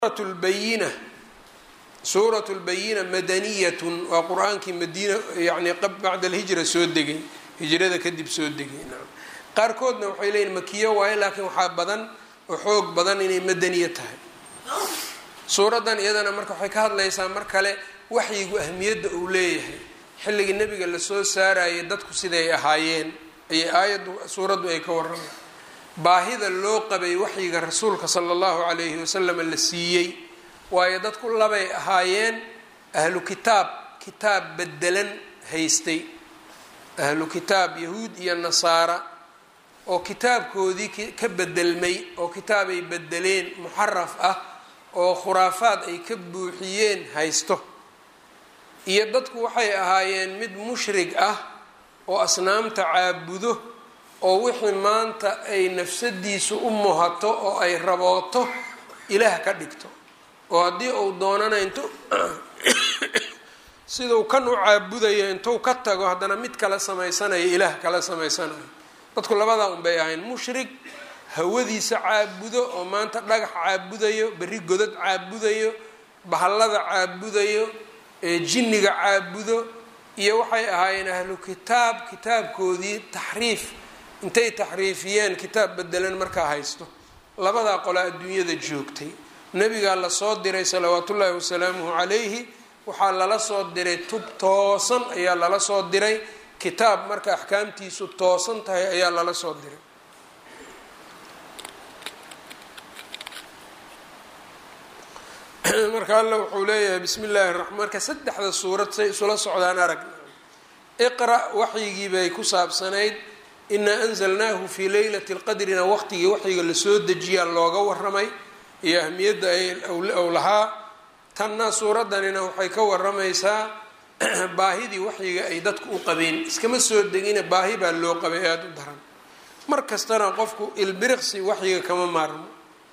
lbayina suuratu lbayina madaniyatun waa qur-aankii madiina yani bacda alhijra soo degay hijrada kadib soo degay qaarkoodna waxay leeyihin makiyo waaye laakiin waxaa badan oo xoog badan inay madaniya tahay suuraddan iyadana marka waxay ka hadlaysaa mar kale waxyigu ahmiyadda uu leeyahay xilligii nebiga lasoo saarayay dadku siday ahaayeen ayay aayaddu suuraddu ay ka warramay baahida loo qabay waxyiga rasuulka sala allahu calayhi wasalam la siiyey waayo dadku labay ahaayeen ahlu kitaab kitaab bedelan haystay ahlu kitaab yahuud iyo nasaara oo kitaabkoodii ka bedelmay oo kitaabay bedeleen muxaraf ah oo khuraafaad ay ka buuxiyeen haysto iyo dadku waxay ahaayeen mid mushrig ah oo asnaamta caabudo oo wixii maanta ay nafsadiisu u muhato oo ay rabooto ilaah ka dhigto oo haddii uu doonana intu siduu kan u caabudayo intuu ka tago haddana mid kala samaysanayo ilaah kala samaysanayo dadku labadaa unbay ahayn mushrig hawadiisa caabudo oo maanta dhagax caabudayo berri godad caabudayo bahallada caabudayo jinniga caabudo iyo waxay ahaayeen ahlu kitaab kitaabkoodii taxriif intay taxriifiyeen kitaab bedelan markaa haysto labadaa qolaa adduunyada joogtay nabigaa lasoo diray salawaatu ullaahi wasalaamuhu calayhi waxaa lala soo diray tub toosan ayaa lala soo diray kitaab marka axkaamtiisu toosan tahay ayaa lala soo diray marka alla wuxuu leeyahay bismi illaahi raxmaan marka saddexda suurad say isula socdaan arag iqra' waxyigii bay ku saabsanayd inaa anzalnaahu fii leylati lqadrina waqtigii waxyiga lasoo dejiyaa looga waramay iyo ahmiyadda ay ow lahaa tanna suuraddanina waxay ka waramaysaa baahidii waxyiga ay dadku u qabeen iskama soo degina baahi baa loo qabay aada u daran mar kastana qofku ilbiriqsi waxyiga kama maarmo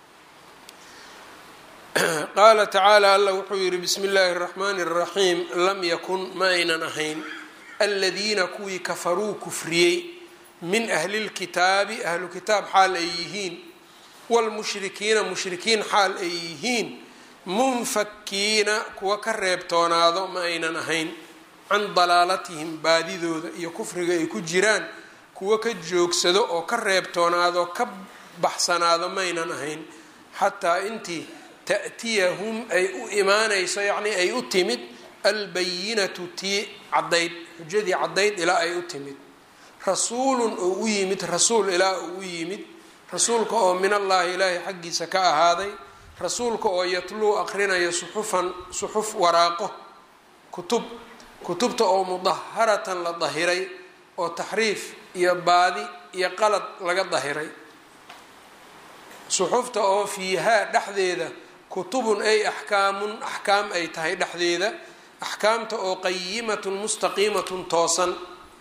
qaala tacaala alla wuxuu yihi bismi illaahi اraxmaani اraxiim lam yakun ma aynan ahayn aladiina kuwii kafaruu kufriyey min ahli lkitaabi ahlu kitaab xaal ay yihiin wlmushrikiina mushrikiin xaal ay yihiin munfakiina kuwa ka reebtoonaado ma aynan ahayn can dalaalatihim baadidooda iyo kufriga ay ku jiraan kuwa ka joogsado oo ka reebtoonaado ka baxsanaado maynan ahayn xataa intii ta'tiyahum ay u imaanayso yacnii ay u timid albayinatu tii caddayd xujadii caddayd ilaa ay u timid rasuulun oo u yimid rasuul ilaa oo u yimid rasuulka oo min allaahi ilaahay xaggiisa ka ahaaday rasuulka oo yatluu aqrinaya suxufan suxuf waraaqo kutub kutubta oo mudaharatan la dahiray oo taxriif iyo baadi iyo qalad laga dahiray suxufta oo fiihaa dhexdeeda kutubun ay axkaamun axkaam ay tahay dhexdeeda axkaamta oo qayimatun mustaqiimatun toosan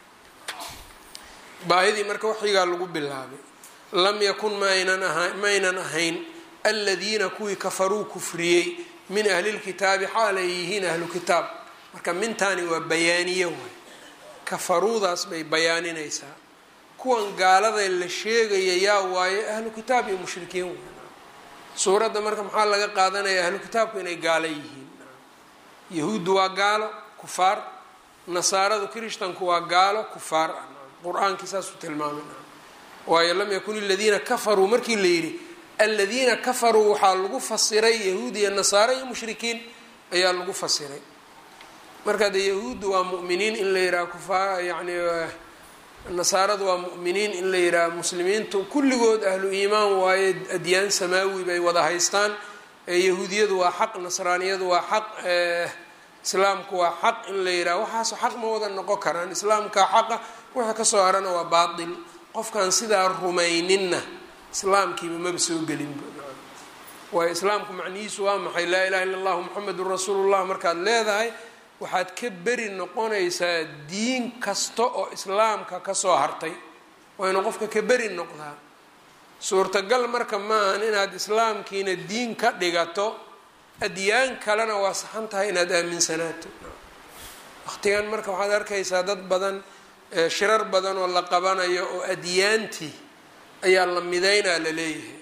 baahidii marka waxyigaa lagu bilaabay lam yakun maaynan aha maynan ahayn aladiina kuwii kafaruu kufriyey min ahlilkitaabi xaal ay yihiin ahlu kitaab marka mintaani waa bayaaniye waay kafaruudaas bay bayaaninaysaa kuwan gaalada la sheegaya yaa waaye ahlu kitaab iyo mushrikiin waay suuradda marka maxaa laga qaadanaya ahlu kitaabku inay gaalo yihiin yahuuddu waa gaalo kufaar nasaaradu kirishtanku waa gaalo kufaar ah qur-aankii saasuu tilmaamay waayo lam yakun aladiina kafaruu markii la yidhi aladiina kafaruu waxaa lagu fasiray yahuud iyo nasaaro iyo mushrikiin ayaa lagu fasiray marka de yahuuddu waa mu'miniin in la yidhaha kufaar yani nasaaradu waa mu'miniin in la yidhaha muslimiintu kulligood ahlu iimaan waaye adyaan samaawi bay wada haystaan yahuudiyadu waa xaq nasraaniyadu waa xaq islaamku waa xaq in la yidhaha waxaaso xaq ma wada noqon karaan islaamkaa xaqa wixii kasoo harana waa baatil qofkaan sidaa rumayninna islaamkiiba maba soo gelinba waayo islaamku macnihiisu waa maxay laa ilaha illa allahu muxamedun rasuulullah markaad leedahay waxaad ka beri noqonaysaa diin kasta oo islaamka kasoo hartay waa inuu qofka ka beri noqdaa suurtagal marka maahan inaad islaamkiina diin ka dhigato adyaan kalena waa saxan tahay inaad aaminsanaato waqtigan marka waxaad arkaysaa dad badan shirar badan oo la qabanayo oo adyaantii ayaa la mideynaa la leeyahay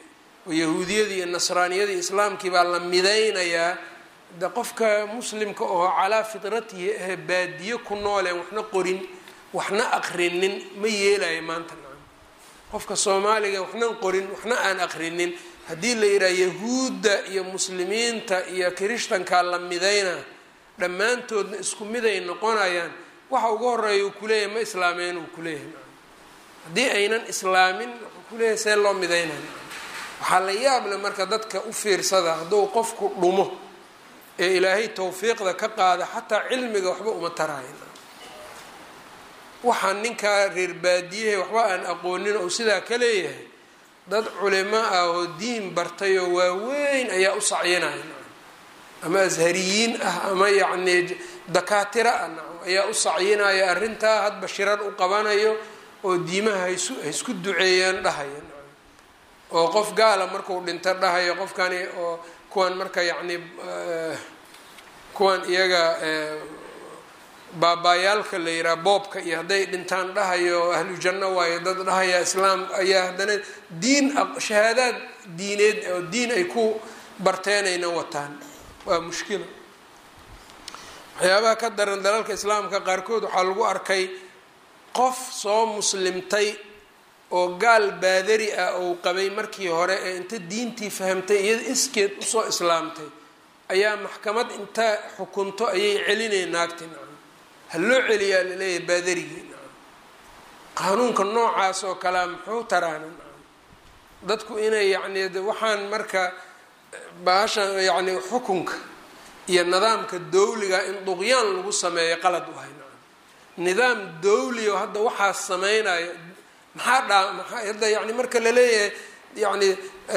oo yahuudiyadii iyo nasraaniyadii islaamkii baa la midaynayaa de qofka muslimka oo calaa fidratihi ahee baadiye ku nooleen waxna qorin waxna aqrinin ma yeelayo maanta nacam qofka soomaaliga waxnan qorin waxna aan aqrinin haddii la yidhaha yahuudda iyo muslimiinta iyo kirishtankaa la midayna dhammaantoodna isku miday noqonayaan waxa ugu horeeya uu kuleeyahay ma islaameen uu kuleeyahay nacam haddii aynan islaamin wuxuu kuleeyahay see loo midaynay waxaa la yaab leh marka dadka u fiirsada hadduu qofku dhumo ee ilaahay tawfiiqda ka qaada xataa cilmiga waxba uma taraayan waxaa ninkaa reer baadiyahe waxba aan aqoonin oo sidaa ka leeyahay dad culimo ah oo diin bartay oo waaweyn ayaa u sacyinaya ama ashariyiin ah ama yacnii dakaatiro ah nacam ayaa u sacyinaya arrintaa hadba shirar u qabanayo oo diimaha haisu haisku duceeyaan dhahaya nacam oo qof gaala markuu dhinto dhahayo qofkani oo kuwan marka yacni kuwan iyaga baabaayaalka la yihaha boobka iyo hadday dhintaan dhahayo ahlu janno waayo dad dhahaya islaam ayaa haddana diin shahaadaad diineed oo diin ay ku barteenayna wataan waa mushkilo waxyaabaha ka daran dalalka islaamka qaarkood waxaa lagu arkay qof soo muslimtay oo gaal baadari ah ou qabay markii hore ee inta diintii fahamtay iyada iskeed usoo islaamtay ayaa maxkamad inta xukunto ayay celinay naagti nacam ha loo celiyaa laleeyahay baadarigii nacam qaanuunka noocaas oo kalea muxuu taraana nacam dadku inay yacni waxaan marka baasha yacni xukunka iyo nidaamka dawliga in duqyaan lagu sameeyo qalad u hay nacam nidaam dawli oo hadda waxaas sameynayo maxaa dhaa maxaa hadda yani marka laleeyahay yacni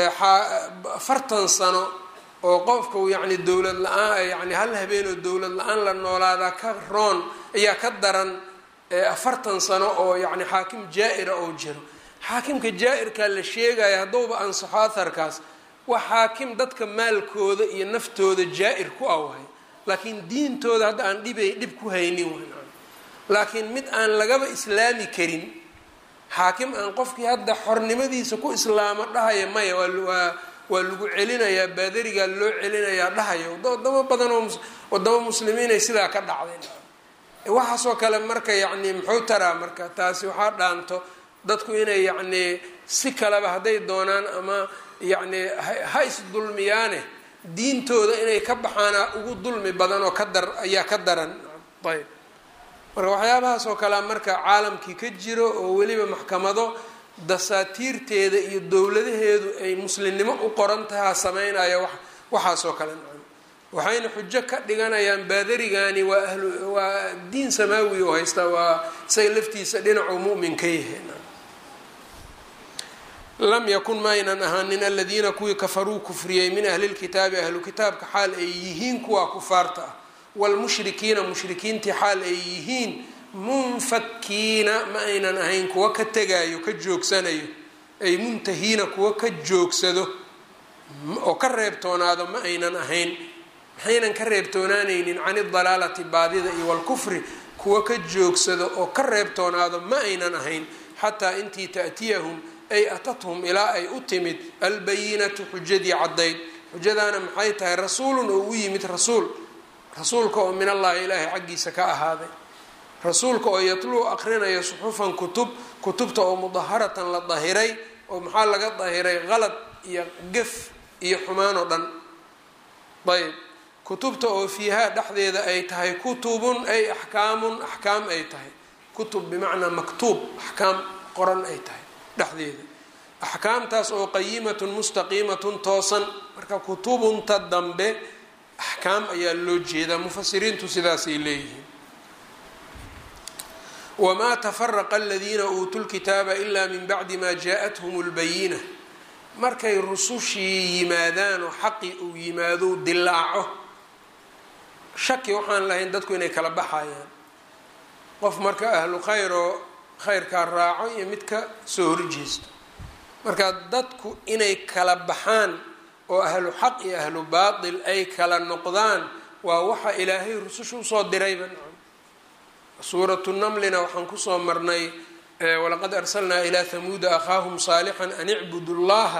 afartan sano oo qofku yacni dowlad la-aan yani hal habeenoo dowlad la-aan la noolaadaa ka roon ayaa ka daran afartan sano oo yacni xaakim jaa-ira oo jiro xaakimka jaa-irkaa la sheegaya haddowba ansaxo atharkaas waa xaakim dadka maalkooda iyo naftooda jaa-ir ku ah waay laakiin diintooda hadda aan dhibay dhib ku haynin wayn laakiin mid aan lagaba islaami karin xaakim aan qofkii hadda xornimadiisa ku islaamo dhahaya maya waa waa lagu celinayaa baadarigaa loo celinayaa dhahaya wadamo badan oo wadamo muslimiinay sidaa ka dhacday waxaasoo kale marka yacni muxuu taraa marka taasi waxaa dhaanto dadku inay yacnii si kaleba hadday doonaan ama yacni ha isdulmiyaane diintooda inay ka baxaana ugu dulmi badan oo ka dar ayaa ka daran ayb marka waxyaabahaas oo kalea marka caalamkii ka jiro oo weliba maxkamado dasaatiirteeda iyo dowladaheedu ay muslimnimo u qoran tahaa sameynaya wa waxaasoo kale nacam waxayna xujo ka dhiganayaan baadarigani waa ahlu waa diin samaawi oo haysta waa isaga laftiisa dhinacuu mu'min ka yahay lam yakun maaynan ahaanin aladiina kuwii kafaruu kufriyey min ahli lkitaabi ahlu kitaabka xaal ay yihiin kuwaa kufaarta ah wlmushrikiina mushrikiintii xaal ay yihiin munfakiina ma aynan ahayn kuwa ka tegaayo ka joogsanayo ay muntahiina kuwa ka joogsado oo ka reebtoonaado ma aynan ahayn maxaynan ka reebtoonaanaynin can idalaalati baadida iyo walkufri kuwa ka joogsado oo ka reebtoonaado ma aynan ahayn xataa intii ta'tiyahum ay atathum ilaa ay u timid albayinatu xujadii caddayd xujadaana maxay tahay rasuulun oo u yimid rasuul rasuulka oo min allahi ilaahay xaggiisa ka ahaaday rasuulka oo yatluu aqrinayo suxufan kutub kutubta oo mudaharatan la dahiray oo maxaa laga dahiray qalad iyo gef iyo xumaan oo dhan ayb kutubta oo fiihaa dhexdeeda ay tahay kutubun ay axkaamun axkaam ay tahay kutub bimacnaa maktuub axkaam qoran ay tahay dhexdeeda axkaamtaas oo qayimatun mustaqiimatun toosan marka kutubunta dambe axkaam ayaa loo jeedaa mufasiriintu sidaasay leeyihiin wamaa tafaraqa aladiina uutuu lkitaaba ilaa min bacdi maa jaa-athum lbayina markay rusushii yimaadaan oo xaqi uu yimaado dilaaco shaki waxaan lahayn dadku inay kala baxayaan qof marka ahlu khayr oo khayrkaa raaco iyo mid ka soo horjeesto marka dadku inay kala baxaan oo ahlu xaq iyo ahlu baatil ay kala noqdaan waa waxa ilaahay rususha usoo dirayba suuratu namlina waxaan kusoo marnay walaqad arsalnaa ilaa hamuuda akhaahum saalixan an icbudu llaha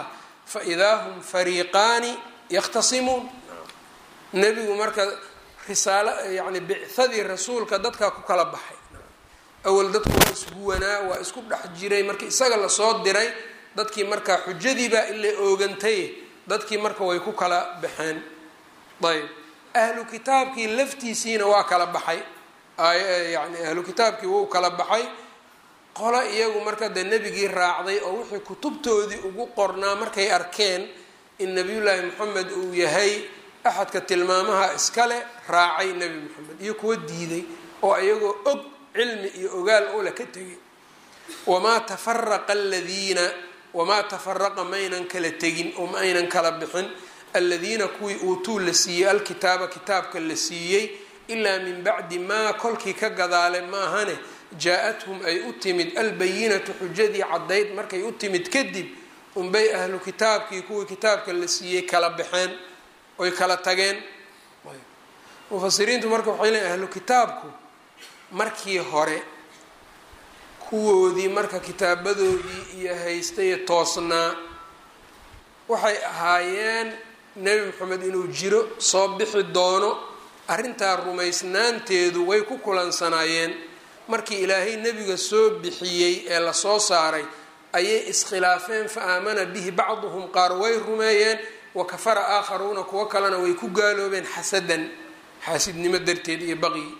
fa idaa hum fariiqaani yakhtasimuun nebigu marka risaalo yacni bicadii rasuulka dadkaa ku kala baxay awal dadku waa isguwanaa waa isku dhex jiray markii isaga lasoo diray dadkii markaa xujadiibaa ila oogantay dadkii marka way ku kala baxeen ayb ahlu kitaabkii laftiisiina waa kala baxay yani ahlu kitaabkii wuu kala baxay qolo iyagu marka dee nebigii raacday oo wixii kutubtoodii ugu qornaa markay arkeen in nabiyullaahi moxamed uu yahay axadka tilmaamaha iskale raacay nebi moxamed iyo kuwa diiday oo iyagoo og cilmi iyo ogaal ula ka tegay wamaa tafaraqa aladiina wamaa tafaraqa maynan kala tegin oo ma aynan kala bixin aladiina kuwii uutuu la siiyey alkitaaba kitaabka la siiyey ilaa min bacdi maa kolkii ka gadaale maahane jaa-athum ay u timid albayinatu xujadii caddayd markay u timid kadib unbay ahlu kitaabkii kuwii kitaabka la siiyey kala baxeen oy kala tageen mufasiriintu marka waxay leeyiin ahlu kitaabku markii hore kuwoodii marka kitaabadoodii iyo haystaye toosnaa waxay ahaayeen nebi moxamed inuu jiro soo bixi doono arrintaa rumaysnaanteedu way ku kulansanaayeen markii ilaahay nebiga soo bixiyey ee lasoo saaray ayay iskhilaafeen fa aamana bihi bacduhum qaar way rumeeyeen wa kafara aakharuuna kuwo kalena way ku gaaloobeen xasadan xaasidnimo darteed iyo baqyi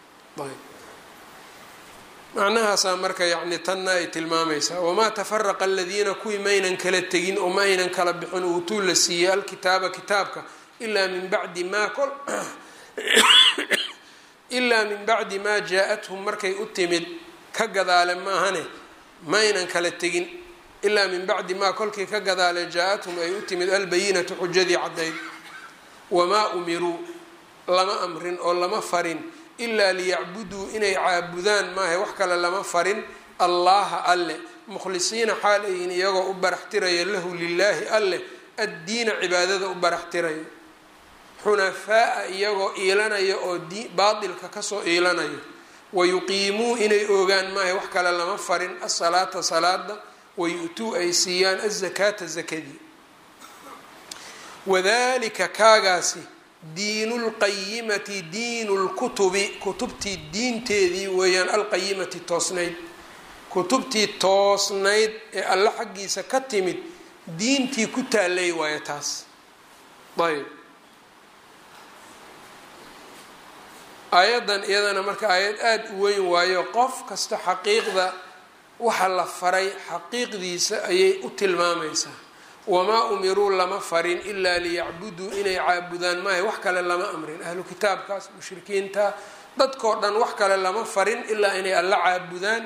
macnahaasaa marka yacni tanna ay tilmaamaysaa wamaa tafaraqa aladiina kuwii maynan kala tegin oo ma aynan kala bixin uutuu la siiyey alkitaaba kitaabka ilaa min bacdi maa kol ilaa min bacdi maa jaa-athum markay u timid ka gadaale maahane maynan kala tegin ilaa min bacdi maa kolkii ka gadaale jaa-athum ay u timid albayinatu xujadii caddayd wamaa umiruu lama amrin oo lama farin ilaa liyacbuduu inay caabudaan maaha wax kale lama farin allaha alle mukhlisiina xaal ayin iyagoo u baraxtiraya lahu lilaahi alleh addiina cibaadada u baraxtiraya xunafaa-a iyagoo iilanaya oo baatilka kasoo iilanayo wayuqiimuu inay oogaan maaha wax kale lama farin asalaata salaada wayu-tuu ay siiyaan azakaata zakadii wadalika kaagaasi diinu lqayimati diinu lkutubi kutubtii diinteedii weeyaan alqayimati toosnayd kutubtii toosnayd ee alle xaggiisa ka timid diintii ku taallay waayo taas ayb aayaddan iyadana marka aayad aada u weyn waayo qof kasta xaqiiqda waxa la faray xaqiiqdiisa ayay u tilmaamaysaa wamaa umiruu lama farin ilaa liyacbuduu inay caabudaan maaha wax kale lama amrin ahlu kitaabkaas mushrikiinta dadkoo dhan wax kale lama farin ilaa inay alla caabudaan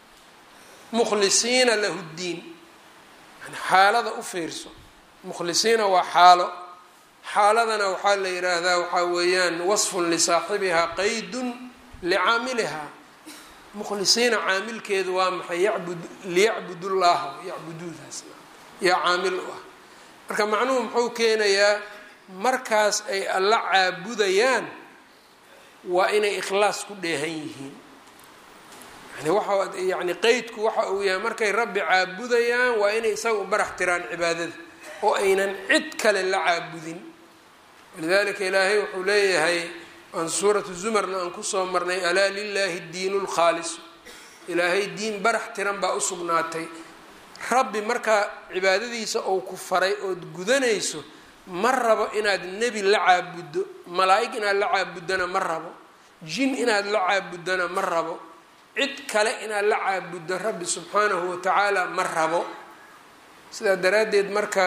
mukhlisiina lahu ddiin yani xaalada u fiirso mukhlisiina waa xaalo xaaladana waxaa la yidhaahdaa waxaa weeyaan wasfun lisaaxibihaa qaydun licaamilihaa mukhlisiina caamilkeedu waa maxay yabud liyacbudu llaha yacbuduudaas yaa caamil u ah marka macnuhu muxuu keenayaa markaas ay alla caabudayaan waa inay ikhlaas ku dheehan yihiin yani waxa yani qeydku waxa uu yahay markay rabbi caabudayaan waa inay isaga u barax tiraan cibaadada oo aynan cid kale la caabudin walidalika ilaahay wuxuu leeyahay aan suuratu zumarna aan kusoo marnay alaa lilaahi diinu lkhaalisu ilaahay diin barax tiran baa usugnaatay rabbi markaa cibaadadiisa ou ku faray ood gudanayso ma rabo inaad nebi la caabuddo malaa-ig inaad la caabuddana ma rabo jin inaad la caabuddana ma rabo cid kale inaad la caabuddo rabbi subxaanahu watacaala ma rabo sidaa daraaddeed marka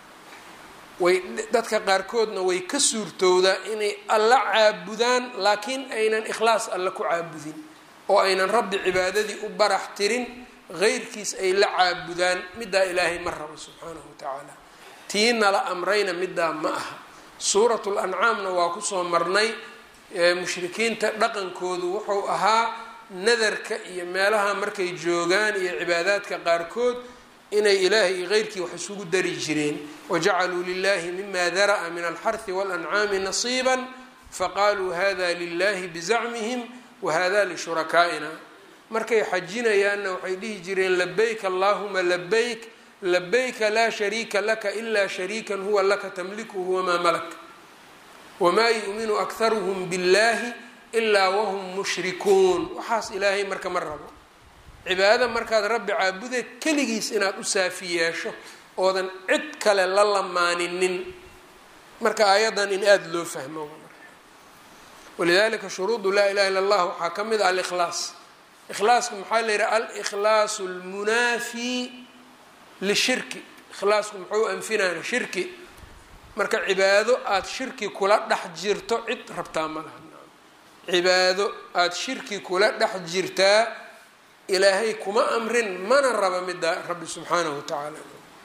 way dadka qaarkoodna way ka suurtowdaa inay alla caabudaan laakiin aynan ikhlaas alla ku caabudin oo aynan rabbi cibaadadii u barax tirin heyrkiis ay la caabudaan middaa ilaahay ma rabo subxaanahu watacaala tii nala amrayna middaa ma aha suuratu lancaamna waa kusoo marnay mushrikiinta dhaqankoodu wuxuu ahaa nadarka iyo meelaha markay joogaan iyo cibaadaadka qaarkood inay ilaahay iyo heyrkii wax isugu dari jireen wajacaluu lilahi mima dara'a min alxarhi walancaami nasiiba faqaaluu hada lilahi bizacmihim wahada lishurakaaina markay xajinayaanna waxay dhihi jireen labayk allahuma labayk labayka laa shariika laka ilaa shariikan huwa laka tamlikuhu wamaa malak wamaa yu'minu akharuhum biاllahi ilaa wahum mushrikuun waxaas ilaahay marka ma rabo cibaadada markaad rabbi caabudeed keligiis inaad u saafi yeesho oodan cid kale la lamaaninin marka aayaddan in aada loo fahmo walidalika shuruudu laa ilaha illa allah waxaa ka mid ah alikhlaas ikhlaasku maxaa la yidhaha alikhlaasu lmunaafi lishirki ikhlaasku muxuu anfinaya shirki marka cibaado aada shirki kula dhex jirto cid rabtaa ma laha cibaado aada shirki kula dhex jirtaa ilaahay kuma amrin mana raba midda rabbi subxaanahu wa tacaala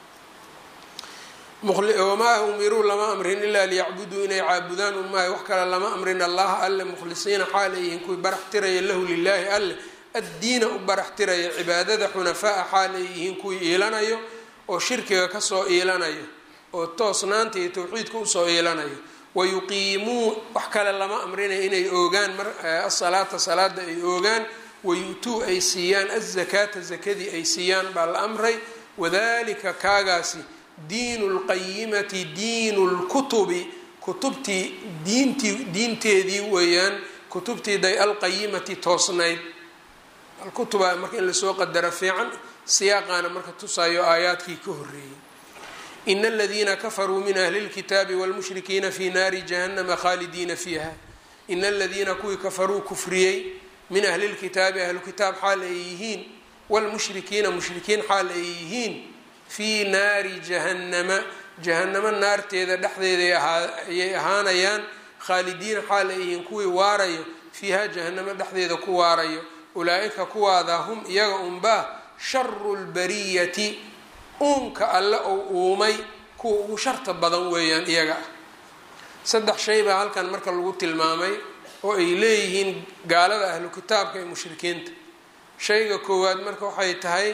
wamaa umiruu lama amrin ilaa liyacbuduu inay caabudaan unmaayo wax kale lama amrin allaha alle mukhlisiina xaal ay yihiin kuwii barax tiraya lahu lilaahi alle addiina u barax tiraya cibaadada xunafaa xaal ay yihiin kuwii iilanayo oo shirkiga kasoo iilanayo oo toosnaanta iyo tawxiidka usoo iilanayo wayuqiimuu wax kale lama amrinaya inay oogaan asalaata salaada ay oogaan wayu'tuu ay siiyaan azakaata zakadii ay siiyaan baa la amray wadalika kaagaasi diinu lqayimati diinu lkutubi kutubtii diintii diinteedii weeyaan kutubtii day alqayimati toosnayd alkutuba marka in lasoo qadaro fiican siyaaqaana marka tusaayo aayaadkii ka horeeyey ina aladiina kafaruu min ahli lkitaabi wlmushrikiina fi naari jahannama khaalidiina fiiha ina aladiina kuwii kafaruu kufriyey min ahli lkitaabi ahlu kitaab xaal ay yihiin wlmushrikiina mushrikiin xaal ay yihiin fii naari jahannama jahannamo naarteeda dhexdeeda ayay ahaanayaan khaalidiina xaal ay yihiin kuwii waarayo fiiha jahannamo dhexdeeda ku waarayo ulaa-ika kuwaada hum iyaga unbaa sharu lbariyati uunka alle ou uumay kuwa ugu sharta badan weeyaan iyaga ah saddex shay baa halkan marka lagu tilmaamay oo ay leeyihiin gaalada ahlu kitaabka ee mushrikiinta shayga koowaad marka waxay tahay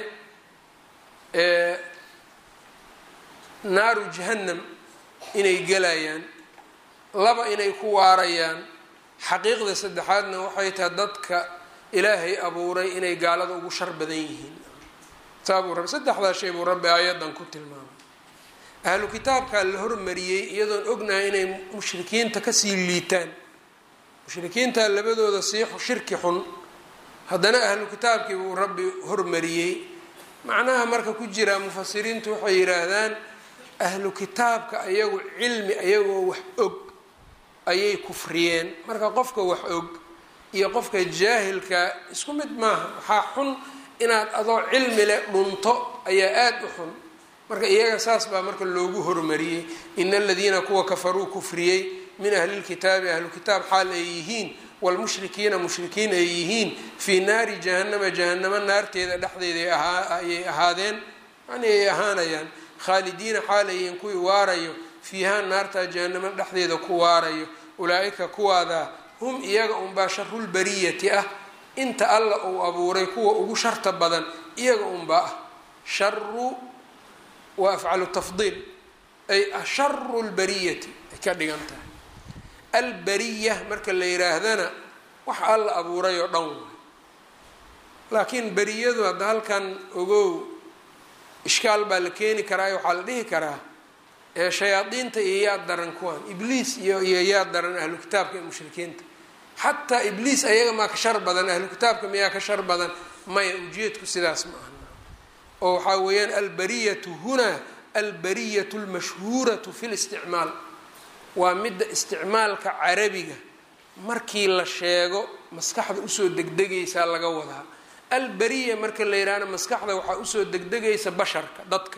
naaru jahannam inay gelayaan laba inay ku waarayaan xaqiiqda saddexaadna waxay tahay dadka ilaahay abuuray inay gaalada ugu shar badan yihiin saabuu rabbi saddexdaa shay buu rabbi aayadan ku tilmaamay ahlu kitaabkaa la hormariyey iyadoon ognahay inay mushrikiinta kasii liitaan mushrikiinta labadooda sii shirki xun haddana ahlu kitaabkii buu rabbi hormariyey macnaha marka ku jira mufasiriintu waxay yidhaahdaan ahlu kitaabka ayagu cilmi ayagoo wax og ayay kufriyeen marka qofka wax og iyo qofka jaahilka isku mid maaha waxaa xun inaad adoo cilmi leh dhunto ayaa aada u xun marka iyaga saas baa marka loogu hormariyey ina aladiina kuwa kafaruu kufriyey min ahlilkitaabi ahlu kitaab xaal ay yihiin wlmushrikiina mushrikiin ay yihiin fii naari jahannama jahanamo naarteeda dhexdeeda ayay ahaadeen yani ay ahaanayaan khaalidiina xaal ay yihiin kuwii waarayo fiiha naartaa jahanamo dhexdeeda ku waarayo ulaa-ika kuwaada hum iyaga unbaa sharulbariyati ah inta alla uu abuuray kuwa ugu sharta badan iyaga unbaa ah sharu waa afcalu tafdiil ay asharu lbariyati ay ka dhigan tahay albariya marka la yidhaahdana wax alla abuuray oo dhan waay laakiin beriyadu hadda halkan ogow ishkaal baa la keeni karaa waxaa la dhihi karaa ee shayaadiinta iyo yaa daran kuwan ibliis iyo iyo yaa daran ahlu kitaabka iyo mushrikiinta xataa ibliis ayaga maa ka shar badan ahlu kitaabka miyaa ka shar badan maya ujeedku sidaas ma aha oo waxaa weeyaan albariyatu hunaa albariyatu lmashhuuratu fi listicmaal waa midda isticmaalka carabiga markii la sheego maskaxda usoo degdegaysaa laga wadaa alberiya marka la yidhaahna maskaxda waxaa usoo degdegaysa basharka dadka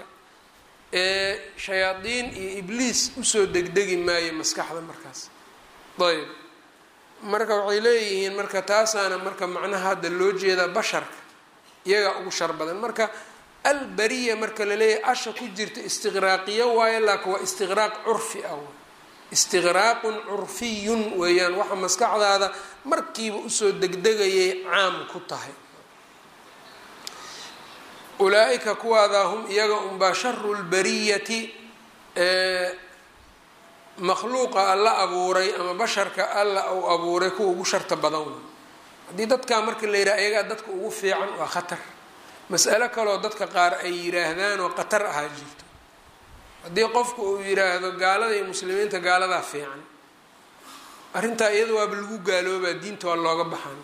ee shayaadiin iyo ibliis usoo degdegi maayo maskaxda markaas ayb marka waxay leeyihiin marka taasaana marka macnaha hadda loo jeedaa basharka iyagaa ugu shar badan marka alberiya marka la leeyahay asha ku jirta istiqraaqiyo waayo laakin waa istiqraaq curfi ah istiqraaqun curfiyun weeyaan waxa maskaxdaada markiiba usoo degdegayay caam ku tahay ulaa-ika kuwaadaa hum iyaga unbaa sharu lbariyati makhluuqa alla abuuray ama basharka alla uu abuuray kuwa ugu sharta badan wey haddii dadkaa marka la yidhaha iyagaa dadka ugu fiican waa khatar mas'alo kaloo dadka qaar ay yidhaahdaan oo qatar ahaa jirto haddii qofku uu yidhaahdo gaalada iyo muslimiinta gaaladaa fiican arrintaa iyada waaba lagu gaaloobaa diinta waa looga baxan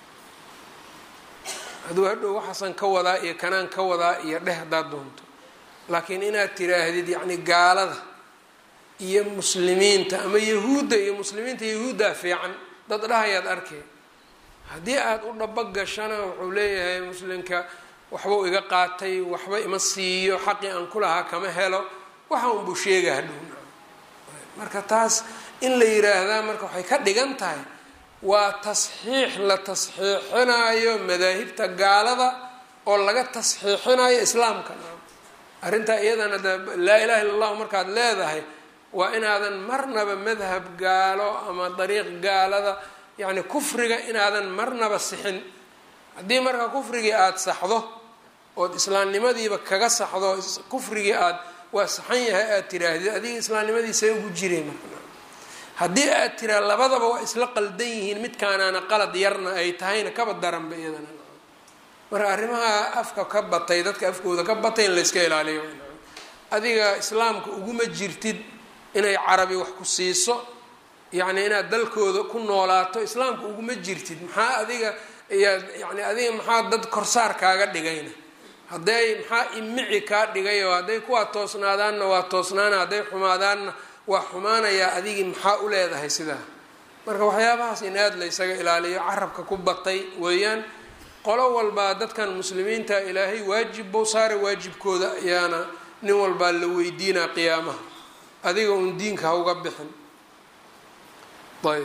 aduu hadhow waxaasan ka wadaa iyo kanaan ka wadaa iyo dheh haddaad doonto laakiin inaad tiraahdid yacni gaalada iyo muslimiinta ama yahuudda iyo muslimiinta yahuuddaa fiican dad dhahayaad arkay haddii aada u dhaba gashana wuxuu leeyahay muslimka waxbuu iga qaatay waxba ima siiyo xaqii aan ku lahaa kama helo waxa unbuu sheega hadhow marka taas in la yiraahdaa marka waxay ka dhigan tahay waa tasxiix la tasxiixinayo madaahibta gaalada oo laga tasxiixinayo islaamka arrintaa iyadana de laa ilaha illa allahu markaad leedahay waa inaadan marnaba madhab gaalo ama dariiq gaalada yacni kufriga inaadan marnaba sixin haddii marka kufrigii aada saxdo ood islaamnimadiiba kaga saxdo kufrigii aad waa saxan yahay aada tiraahdid adiga islaamnimadiisa ugu jiray marka haddii aad tiraa labadaba waa isla qaldan yihiin midkaanaana qalad yarna ay tahayna kaba daranba iyadana marka arrimaha afka ka batay dadka afkooda ka batay in layska ilaaliyo adiga islaamka uguma jirtid inay carabi wax ku siiso yacni inaad dalkooda ku noolaato islaamka uguma jirtid maxaa adiga yaad yani adiga maxaa dad korsaar kaaga dhigayna hadday maxaa imici kaa dhigayoo hadday kuwaa toosnaadaanna waa toosnaana hadday xumaadaanna waa xumaanayaa adigii maxaa u leedahay sidaa marka waxyaabahaas in aada la ysaga ilaaliyo carabka ku batay weeyaan qolo walbaa dadkan muslimiinta ilaahay waajib bou saara waajibkooda ayaana nin walbaa la weydiinaa qiyaamaha adiga uun diinka ha uga bixin ayb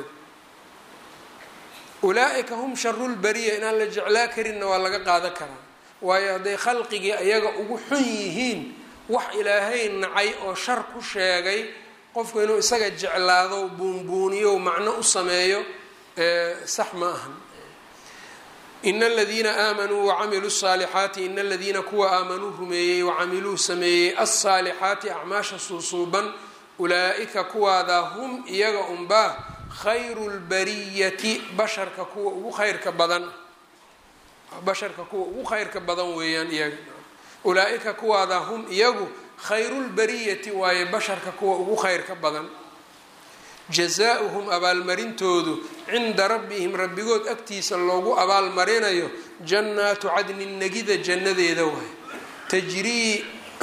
ulaa-ika hum sharulbariya inaan la jeclaa karinna waa laga qaadan karaa waayo hadday khalqigii ayaga ugu xun yihiin wax ilaahay nacay oo shar ku sheegay qofku inuu isaga jeclaado buunbuuniyo macno u sameeyo sax ma ahan ina aladiina aamanuu wacamiluu saalixaati ina aladiina kuwa aamanuu rumeeyey wacamiluu sameeyey alsaalixaati acmaasha suusuuban ulaa-ika kuwaadaa hum iyaga unbaa khayru lbariyati basharka kuwa ugu khayrka badan basharka kuwa ugu khayrka badan weeyaan iyaga ulaa-ika kuwaadaa hum iyagu khayrulbariyati waaye basharka kuwa ugu khayrka badan jazaa-uhum abaalmarintoodu cinda rabbihim rabbigood agtiisa loogu abaalmarinayo jannaatu cadnin negida jannadeeda waay tajrii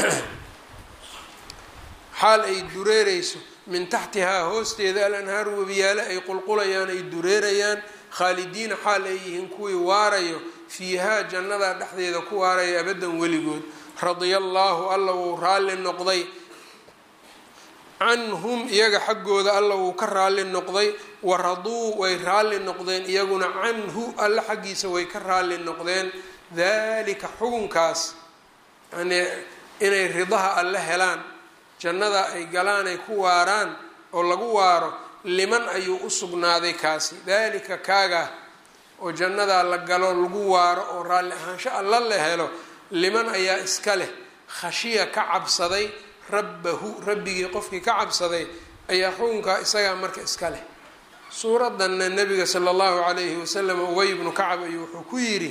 xaal ay dureereyso min taxtihaa hoosteeda alanhaaru webiyaale ay qulqulayaan ay dureerayaan khaalidiina xaal ay yihiin kuwii waarayo fiihaa jannadaa dhexdeeda ku waaraya abaddan weligood radia allaahu alla wuu raalli noqday canhum iyaga xaggooda alla wuu ka raalli noqday waraduu way raalli noqdeen iyaguna canhu alla xaggiisa way ka raalli noqdeen dalika xugunkaas yani inay ridaha alle helaan jannada ay galaan ay ku waaraan oo lagu waaro liman ayuu u sugnaaday kaasi dalika kaaga oo jannadaa la galo lagu waaro oo raalli ahaansho alla la helo liman ayaa iska leh khashiya ka cabsaday rabbahu rabbigii qofkii ka cabsaday ayaa xukunkaa isagaa marka iska leh suuradanna nabiga sala allahu calayhi wasalam ubay bnu kacab ayuu wuxuu ku yidhi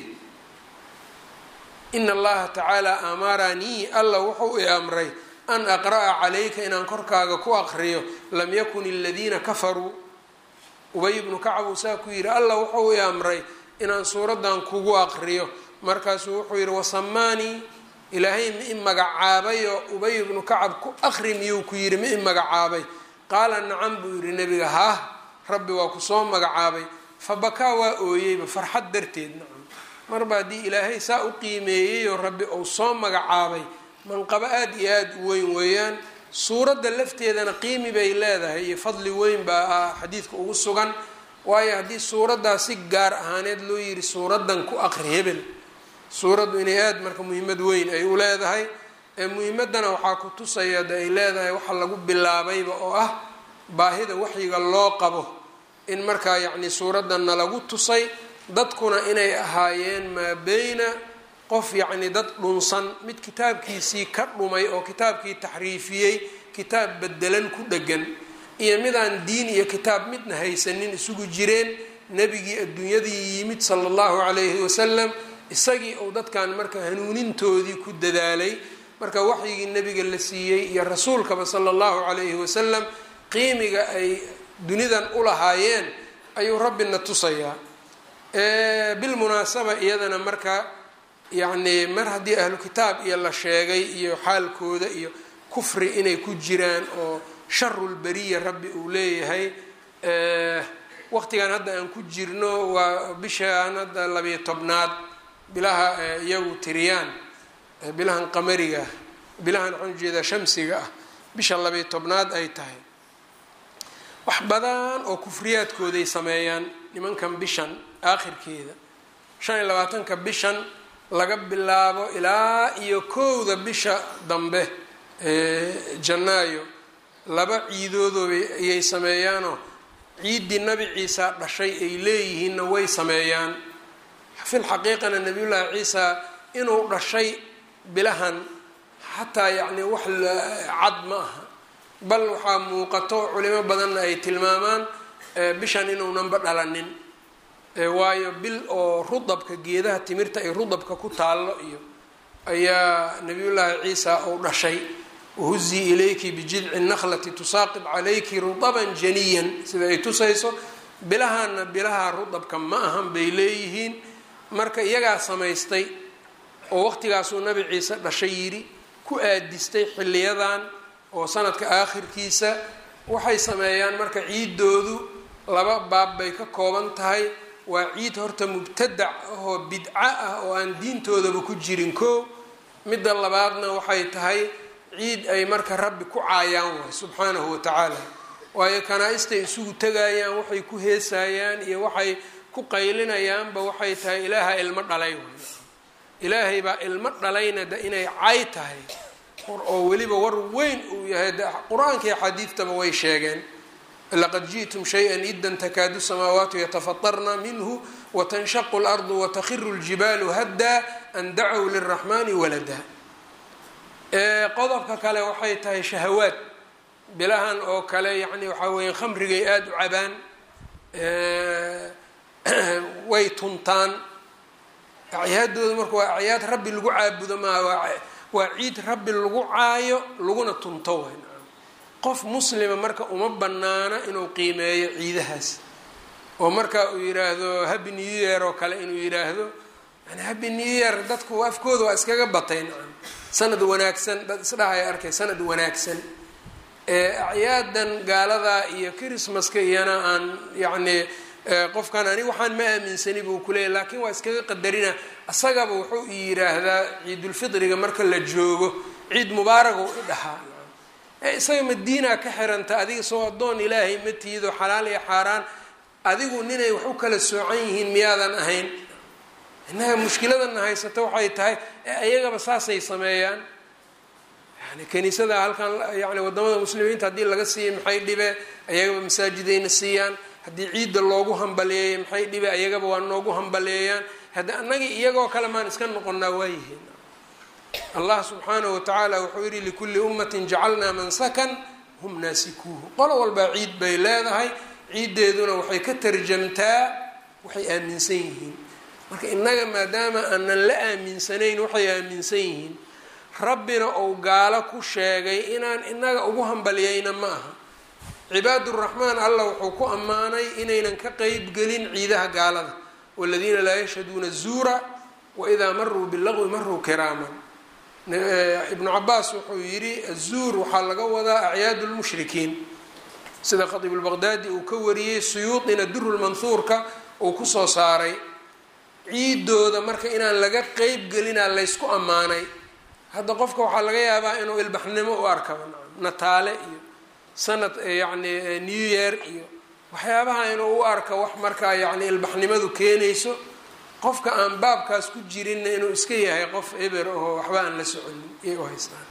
ina allaha tacaala amaranii alla wuxuu i amray an aqra'a calayka inaan korkaaga ku aqriyo lam yakun aladiina kafaruu ubay bnu kacab uu saa ku yidhi alla wuxuu i amray inaan suuradan kugu aqriyo markaasuu wuxuu yidhi wasamaanii ilaahay ma i magacaabayoo ubay ibnu kacab ku aqri miyuu ku yidhi ma i magacaabay qaala nacam buu yidhi nebiga haah rabbi waa kusoo magacaabay fa bakaa waa ooyeyba farxad darteed nacam marba haddii ilaahay saa u qiimeeyeyoo rabbi uu soo magacaabay manqabo aada iyo aada u weyn weeyaan suuradda lafteedana qiimi bay leedahay iyo fadli weyn baa ah xadiidka ugu sugan waayo haddii suuraddaa si gaar ahaaneed loo yidhi suuraddan ku aqri hebel suuraddu inay aada marka muhiimad weyn ay u leedahay ee muhiimaddana waxaa ku tusaya de ay leedahay waxa lagu bilaabayba oo ah baahida waxyiga loo qabo in markaa yacni suuraddanna lagu tusay dadkuna inay ahaayeen maa beyna qof yacni dad dhunsan mid kitaabkiisii ka dhumay oo kitaabkii taxriifiyey kitaab bedelan ku dhegan iyo midaan diin iyo kitaab midna haysanin isugu jireen nebigii adduunyadii yimid sala allahu calayhi wasalam isagii uu dadkan marka hanuunintoodii ku dadaalay marka waxyigii nebiga la siiyey iyo rasuulkaba sala allahu calayhi wasalam qiimiga ay dunidan u lahaayeen ayuu rabbina tusayaa bilmunaasaba iyadana marka yacni mar haddii ahlu kitaab iyo la sheegay iyo xaalkooda iyo kufri inay ku jiraan oo sharulberiya rabbi uu leeyahay waqtigan hadda aan ku jirno waa bishaan hadda labiyo tobnaad bilaha iyagu tiriyaan bilahan qamariga bilahan waxaan ujeedaa shamsiga ah bisha labiyo tobnaad ay tahay wax badan oo kufriyaadkooday sameeyaan nimankan bishan aakhirkeeda shan iyo labaatanka bishan laga bilaabo ilaa iyo kowda bisha dambe janaayo laba ciidoodooba ayay sameeyaanoo ciiddii nabi ciisa dhashay ay leeyihiinna way sameeyaan fil xaqiiqana nabiyullaahi ciisa inuu dhashay bilahan xataa yacni wax cad ma aha bal waxaa muuqato culimo badanna ay tilmaamaan bishan inuunanba dhalanin waayo bil oo rudabka geedaha timirta ay rudabka ku taallo iyo ayaa nabiyullaahi ciisa uu dhashay wahuzii ilayki bijidci nakhlati tusaaqib calayki rudaban janiyan sida ay tusayso bilahaana bilaha rudabka ma ahan bay leeyihiin marka iyagaa samaystay oo waqtigaasuu nabi ciise dhashay yidhi ku aadistay xiliyadan oo sanadka aakhirkiisa waxay sameeyaan marka ciidoodu laba baab bay ka kooban tahay waa ciid horta mubtadac ahoo bidco ah oo aan diintoodaba ku jirin koo midda labaadna waxay tahay ciid ay marka rabbi ku caayaan waay subxaanahu watacaala waayo kanaa-istay isugu tegayaan waxay ku heesayaan iyo waxay ku qaylinayaanba waxay tahay ilaaha ilmo dhalay waay ilaahay baa ilmo dhalayna da inay cay tahay oo weliba war weyn uu yahay qur-aanka iyo xadiidtaba way sheegeen laqad ji'tum shay-an iddan takaadu samaawaatu yatafatarna minhu watanshaqu lardu watakhiru ljibaalu haddaa an dacow liraxmaani walada qodobka kale waxay tahay shahawaad bilahan oo kale yacni waxaa weeye khamrigay aada u cabaan way tuntaan acyaadooda marka waa acyaad rabbi lagu caabudo maaha waa ciid rabbi lagu caayo laguna tunto way qof muslima marka uma banaana inuu qiimeeyo ciidahaas oo marka uu yiraahdo happy new year oo kale inuu yiraahdo yani happy new year dadku afkooda waa iskaga batay nacam sanad wanaagsan dad isdhahaya arkay sanad wanaagsan acyaadan gaalada iyo christmaska iyana aan yacni qofkan ani waxaan ma aaminsani buu kuleeyay laakiin waa iskaga qadarina isagaba wuxuu i yiraahdaa ciidulfidriga marka la joogo ciid mubaaragu i dhahaa isaga madiina ka xiranta adiga soo addoon ilaahay ma tiido xalaal iyo xaaraan adigu ninay wax u kala soocan yihiin miyaadan ahayn innaga mushkiladana haysata waxay tahay iyagaba saasay sameeyaan yani kaniisada halkan yani wadamada muslimiinta haddii laga siiyay maxay dhibe ayagaba masaajidayna siiyaan haddii ciidda loogu hambaleeyay maxay dhibe ayagaba waa noogu hambaleeyaan hadda annagii iyagoo kale maan iska noqonnaa waayihiin allah subxaanahu watacaala wuxuu yihi likulli ummatin jacalnaa mansakan hum naasikuuhu qolo walbaa ciid bay leedahay ciiddeeduna waxay ka tarjamtaa waxay aaminsan yihiin marka innaga maadaama aanan la aaminsanayn waxay aaminsan yihiin rabbina ou gaalo ku sheegay inaan inaga ugu hambaliyeyna ma aha cibaaduraxmaan allah wuxuu ku ammaanay inaynan ka qeybgelin ciidaha gaalada waladiina laa yashhaduuna zuura waidaa maruu bilagwi maruu kiraaman ibnu cabaas wuxuu yidhi azuur waxaa laga wadaa acyaadu lmushrikiin sida khatiib lbaqdaadi uu ka wariyey suyuudina durulmanhuurka uu kusoo saaray ciidooda marka inaan laga qeyb gelinaa laysku ammaanay hadda qofka waxaa laga yaabaa inuu ilbaxnimo u arkaba nataale iyo sanad yacni new year iyo waxyaabaha inuu u arka wax markaa yacni ilbaxnimadu keenayso qofka aan baabkaas ku jirinna inuu iska yahay qof eber oo waxba aan la soconin iyay u haystaan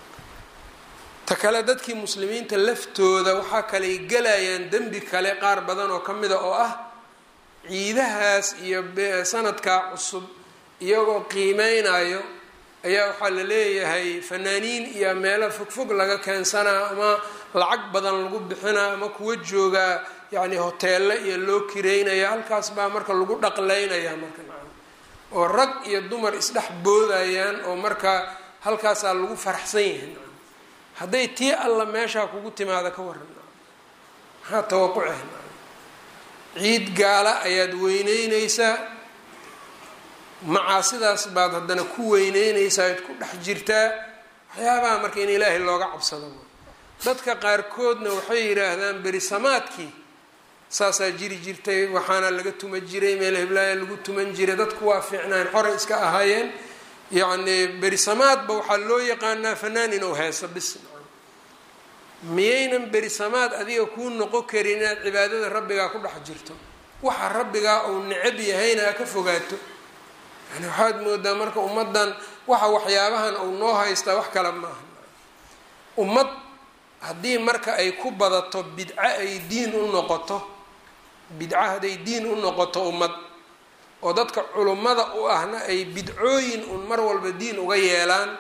ta kale dadkii muslimiinta laftooda waxaa kaley gelayaan dembi kale qaar badan oo ka mida oo ah ciidahaas iyo sanadkaa cusub iyagoo qiimeynayo ayaa waxaa la leeyahay fanaaniin iyo meelo fogfog laga keensanaa ama lacag badan lagu bixinaa ama kuwa joogaa yacni hoteelle iyo loo kireynaya halkaas baa marka lagu dhaqleynaya marka oo rag iyo dumar isdhex boodayaan oo markaa halkaasaa lagu faraxsan yahay hadday tii alla meeshaa kugu timaada ka waran maxaa tawaquceh ciid gaala ayaad weyneyneysaa macaasidaas baad haddana ku weyneyneysaa ad ku dhex jirtaa waxyaabaha marka in ilaahay looga cabsado dadka qaarkoodna waxay yidhaahdaan berisamaadkii saasaa jiri jirtay waxaana laga tuma jiray meel heblaaya lagu tuman jiray dadku waa fiicnaan xoray iska ahaayeen yacni berisamaadba waxaa loo yaqaanaa fanaan inuu heeso bis miyaynan berisamaad adiga kuu noqon karin inaad cibaadada rabbigaa ku dhex jirto waxa rabbigaa uu necab yahayna ha ka fogaato yani waxaad moodaa marka ummaddan waxa waxyaabahan uu noo haystaa wax kale maaha ummad haddii marka ay ku badato bidco ay diin u noqoto bidco hadday diin u noqoto ummad oo dadka culummada u ahna ay bidcooyin un mar walba diin uga yeelaan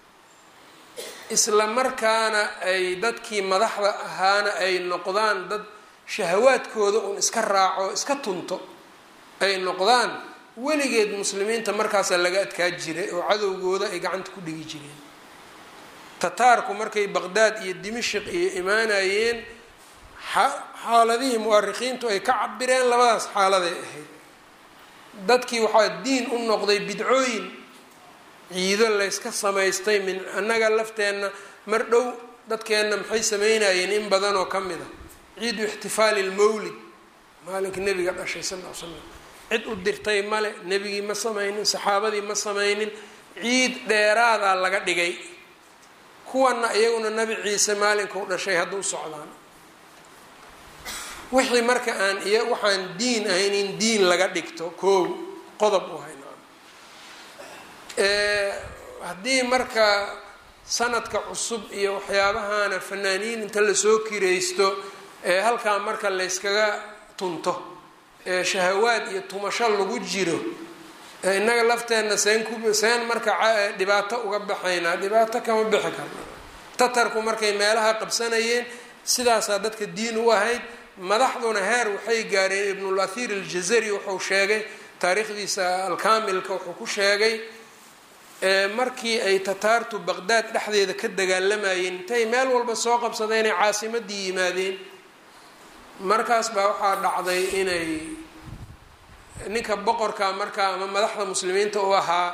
isla markaana ay dadkii madaxda ahaana ay noqdaan dad shahawaadkooda un iska raaco iska tunto ay noqdaan weligeed muslimiinta markaasaa laga adkaa jiray oo cadowgooda ay gacanta ku dhigi jireen tataarku markay baqdaad iyo dimashik iyo imaanayeen xaaladihii mu'arikiintu ay ka cabireen labadaas xaaladay ahayd dadkii waxaa diin u noqday bidcooyin ciido layska samaystay min annaga lafteenna mar dhow dadkeenna maxay sameynayeen in badan oo ka mid a ciidu ixtifaali lmawlid maalinka nebiga dhashay sal l slam cid u dirtay male nebigii ma samaynin saxaabadii ma samaynin ciid dheeraadaa laga dhigay kuwana iyaguna nabi ciise maalinka u dhashay hadda u socdaan wixii marka aan iyo waxaan diin ahayn in diin laga dhigto koow qodob u hayna haddii marka sanadka cusub iyo waxyaabahana fanaaniin inta lasoo kiraysto ee halkaa marka layskaga tunto ee shahawaad iyo tumasho lagu jiro innaga lafteenna seen ku seen marka dhibaato uga baxaynaa dhibaato kama bixi karna tatarku markay meelaha qabsanayeen sidaasaa dadka diin u ahayd madaxduna heer waxay gaareen ibnul athiir aljazari wuxuu sheegay taariikhdiisa alkaamilka wuxuu ku sheegay markii ay tataartu baqdaad dhexdeeda ka dagaalamayeen intay meel walba soo qabsadeen ay caasimadii yimaadeen markaas baa waxaa dhacday inay ninka boqorka markaa ama madaxda muslimiinta u ahaa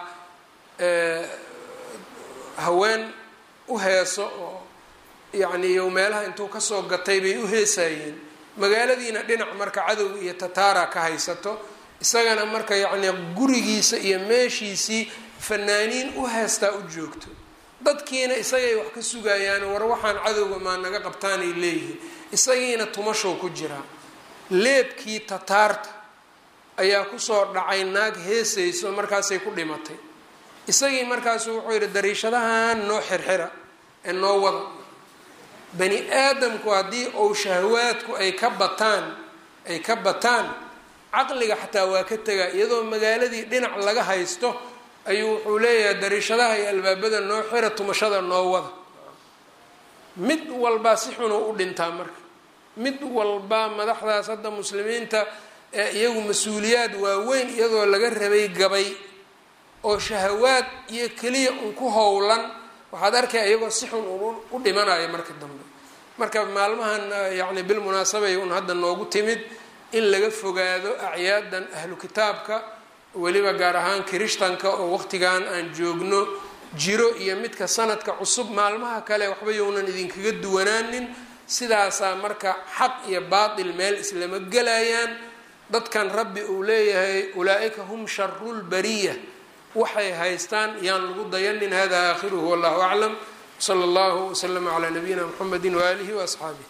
haween u heeso oo yacni iyo meelaha intuu kasoo gatay bay u heesayeen magaaladiina dhinac marka cadow iyo tataara ka haysato isagana marka yacni gurigiisa iyo meeshiisii fanaaniin u heestaa u joogto dadkiina isagay wax ka sugayaan war waxaan cadowga maa naga qabtaanay leeyihiin isagiina tumashow ku jiraa leebkii tataarta ayaa kusoo dhacay naag heesayso markaasay ku dhimatay isagii markaasu wuxuu yidhi dariishadahan noo xirxira ee noo wada bani aadamku haddii ou shahwaadku ay ka bataan ay ka bataan caqliga xataa waa ka tegaa iyadoo magaaladii dhinac laga haysto ayuu wuxuu leeyahay dariishadaha iyo albaabada noo xira tumashada noo wada mid walbaa si xunuu u dhintaa marka mid walbaa madaxdaas hadda muslimiinta ee iyagu mas-uuliyaad waaweyn iyadoo laga rabay gabay oo shahawaad iyo keliya un ku howlan waxaad arkaya iyagoo si xun u dhimanayo marka dambe marka maalmahan yacni bilmunaasabay un hadda noogu timid in laga fogaado acyaadan ahlu kitaabka weliba gaar ahaan kirishtanka oo waqtigan aan joogno jiro iyo midka sanadka cusub maalmaha kale waxba younan idinkaga duwanaanin sidaasaa marka xaq iyo baatil meel islama gelayaan dadkan rabbi uu leeyahay ulaa-ika hum sharu lbariya waxay haystaan yaan lagu dayanin hada aakhiruhu wallahu aclam sala allahu waslama calaa nabiyina mxamedi waaalihi waasxaabih